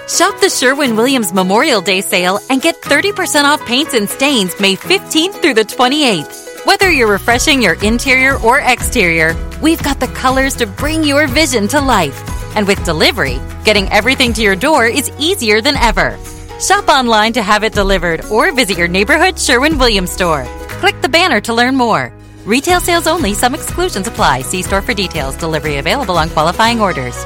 Shop the Sherwin Williams Memorial Day sale and get 30% off paints and stains May 15th through the 28th. Whether you're refreshing your interior or exterior, we've got the colors to bring your vision to life. And with delivery, getting everything to your door is easier than ever. Shop online to have it delivered or visit your neighborhood Sherwin Williams store. Click the banner to learn more. Retail sales only, some exclusions apply. See store for details. Delivery available on qualifying orders.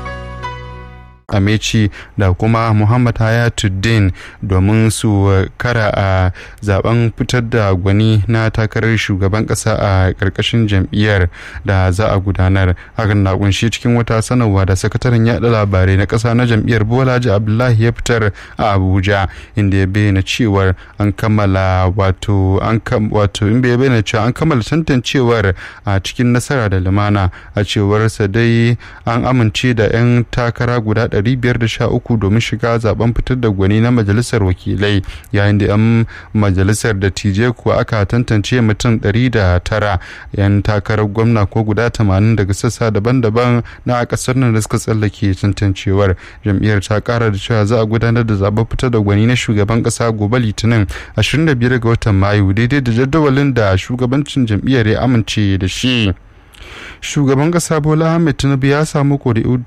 Amechi da kuma Muhammad Hayatuddin domin su kara a zaben fitar da gwani na takarar shugaban kasa a karkashin jam'iyyar da za a gudanar hakan na kunshi cikin wata sanarwa da sakataren yada labarai na kasa na jam'iyyar Bolaji Abdullahi ya fitar a Abuja inda ya bayyana cewar an kammala wato an wato in bai bayyana cewa an kammala tantancewar a cikin nasara da lumana a cewarsa dai an amince da 'yan takara guda 513 domin shiga zaben fitar da gwani na majalisar wakilai yayin da 'yan majalisar da tije kuwa aka tantance mutum 109 'yan takarar gwamna ko guda 80 daga sassa daban-daban na kasar nan da suka tsallake tantancewar jam'iyyar ta kara da cewa za a gudanar da zaben fitar da gwani na shugaban kasa gobe litinin 25 ga watan mayu daidai da jadawalin da shugabancin jam'iyyar ya amince da shi shugaban kasa bola ahmed tinubu ya samu kuri'u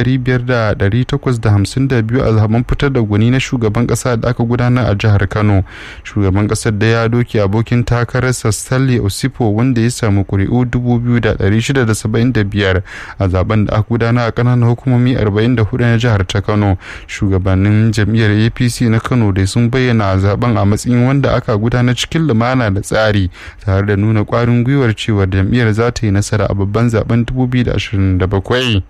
biyu a zaben fitar da gwani na shugaban kasa da aka gudanar a jihar kano shugaban kasar da ya doki abokin takararsa stanley osipo wanda ya samu kuri'u biyar a zaben da aka gudanar a kananan hukumomi 44 na jihar ta kano shugabannin jam'iyyar apc na kano da sun bayyana zaben a matsayin wanda aka gudanar cikin lumana da tsari tare da nuna kwarin gwiwar cewa jam'iyyar za ta yi nasara a babban zaben 2027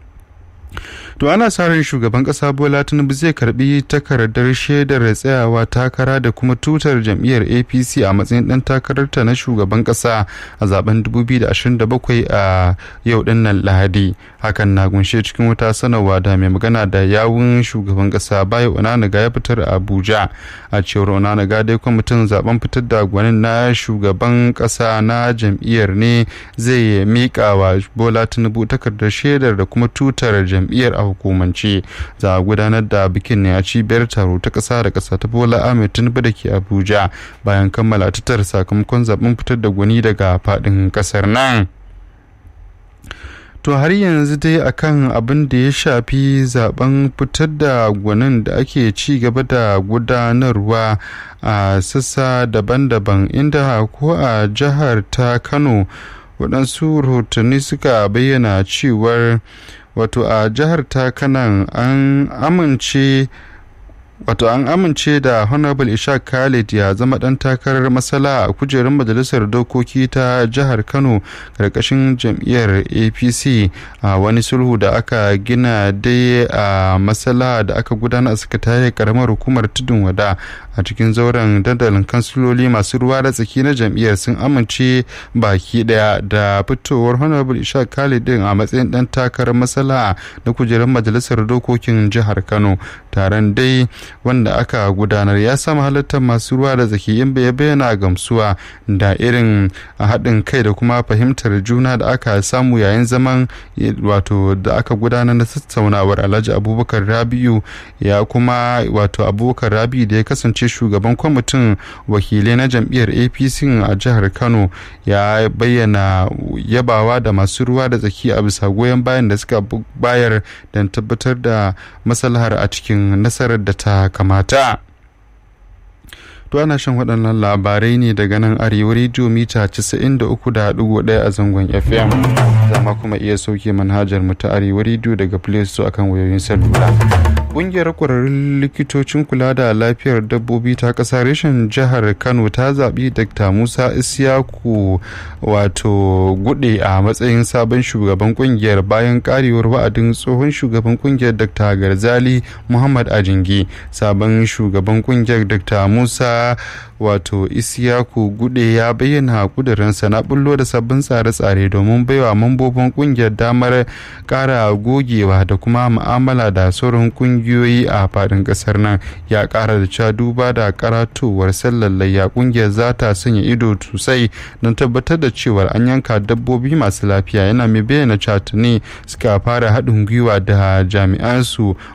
to ana sa ran shugaban kasa bola tinubu zai karbi takardar shaidar tsayawa takara da kuma tutar jam'iyyar apc a matsayin dan takararta na shugaban kasa a zaben 2027 a yau dinnan lahadi hakan na gunshe cikin wata sanarwa da mai magana da yawun shugaban kasa bayo onanaga ya fitar a abuja a cewar onanaga dai kwamitin zaben fitar da gwanin na shugaban kasa na jam'iyyar ne zai miƙa wa bola tinubu takardar shaidar da kuma tutar jam'iyyar a hukumance za a gudanar da bikin ne a cibiyar taro ta ƙasa da ƙasa ta bola ahmed tinubu da ke abuja bayan kammala tattara sakamakon zaben fitar da gwani daga faɗin ƙasar nan to har yanzu dai akan abin da ya shafi zaben fitar da gwanin da ake ci gaba da gudanarwa a sassa daban-daban inda ko a jihar ta kano waɗansu rahotanni suka bayyana cewar wato a jihar ta kanan an amince wato an amince da honorable ishaq khalid ya zama dan takarar masala a kujerar majalisar dokoki ta jihar kano karkashin jam'iyyar apc a wani sulhu da aka gina dai a masala da aka gudana a sakatare karamar hukumar tudun wada a cikin zauren dandalin kansiloli masu ruwa da tsaki na jam'iyyar sun amince baki daya da fitowar honorable ishaq khalid din a matsayin dan takarar masala na kujerar majalisar dokokin jihar kano taron dai wanda aka gudanar ya sama halittar masu ruwa da zaki in bai bayyana gamsuwa da irin haɗin kai da kuma fahimtar juna da aka samu yayin zaman wato da aka gudanar na tattaunawar alhaji abubakar rabiu ya kuma wato abubakar rabiu da ya kasance shugaban kwamitin wakilai na jam'iyyar apc a jihar kano ya bayyana yabawa da masu ruwa da tsaki a bisa goyon bayan da suka bayar don tabbatar da maslahar a cikin nasarar da ta kamata to ana shan waɗannan labarai ne daga nan arewa rediyo mita 93.1 a zangon fm zama kuma iya sauke manhajar mu ta arewa rediyo daga play store akan wayoyin salula Ƙungiyar ƙwararrun likitocin kula da lafiyar dabbobi ta ƙasa reshen jihar Kano ta zaɓi Dr. Musa Isiyaku wato gude a matsayin sabon shugaban ƙungiyar bayan ƙarewar wa'adin tsohon shugaban ƙungiyar Dr. Garzali Muhammad Ajingi. Sabon shugaban ƙungiyar Dr. Musa wato Isiyaku gude ya bayyana kudurinsa na bullo da sabbin tsare-tsare domin baiwa mambobin ƙungiyar damar ƙara gogewa da kuma mu'amala da sauran ƙungiyoyi kungiyoyi a fadin kasar nan ya kara da cewa duba da karatowar sallar layya kungiyar za ta sanya ido sosai don tabbatar da cewa an yanka dabbobi masu lafiya yana mai bayyana cewa tuni suka fara haɗin gwiwa da jami'an su